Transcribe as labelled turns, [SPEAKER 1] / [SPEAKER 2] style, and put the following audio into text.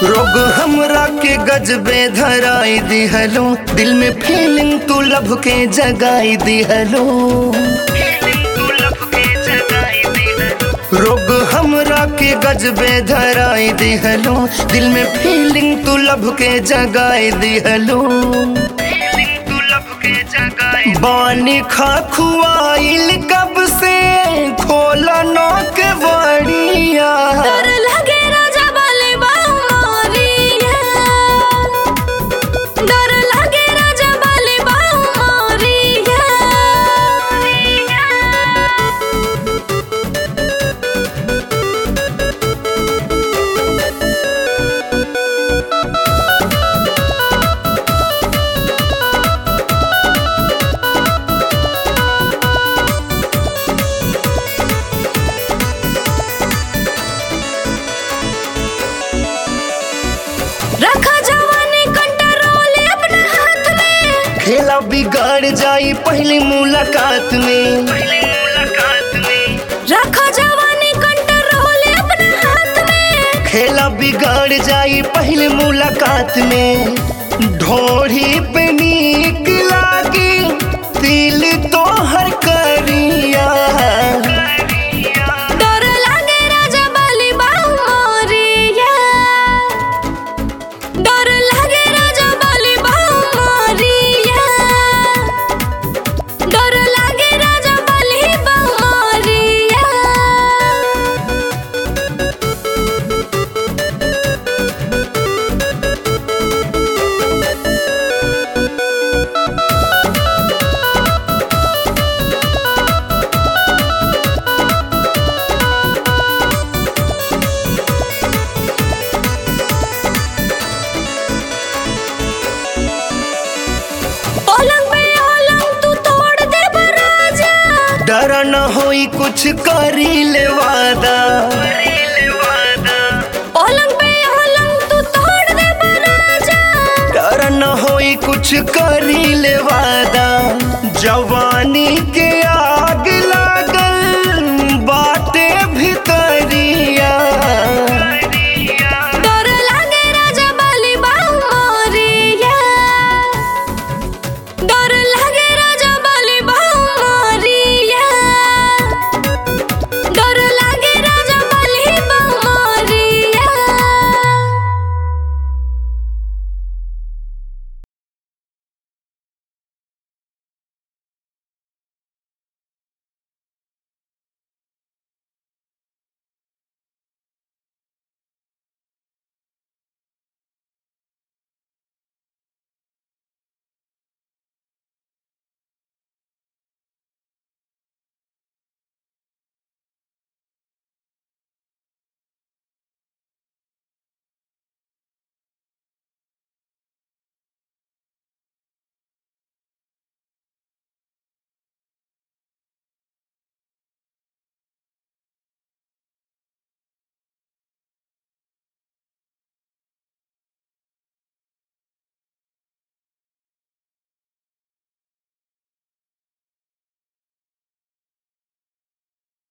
[SPEAKER 1] रोग हमरा के गजबे धराई दिहलो दिल में फीलिंग तू लब के जगाई दिहलो रोग हमरा के गजबे धराई दिहलो दिल में फीलिंग तू लब के जगाई दिहलो बानी खा खुआइल कब से खोला नौक बड़िया
[SPEAKER 2] डर लगे राजा वाले बामोरिया डर लगे राजा वाले बामोरिया रखा जवानी कंट्रोल अपने हाथ में
[SPEAKER 1] खेला बिगाड़ जाई पहली मुलाकात में
[SPEAKER 2] रखा जवानी कंट्रोल अपने हाथ में
[SPEAKER 1] खेला बिगाड़ जाई पहली मुलाकात में ढोढ़ी पे नीक लागी दिल तो हर करिया
[SPEAKER 2] डर लगे राजा वाली बामोरिया डर लगे राजा वाली बामोरिया डर लगे राजा वाली बामोरिया पलंग पे पलंग तू तोड़ दे राजा
[SPEAKER 1] डरा न होई कुछ करी ले वादा
[SPEAKER 2] पलंग पे पलंग तू तोड़ दे राजा
[SPEAKER 1] डर न होई कुछ करी ले वादा जवानी के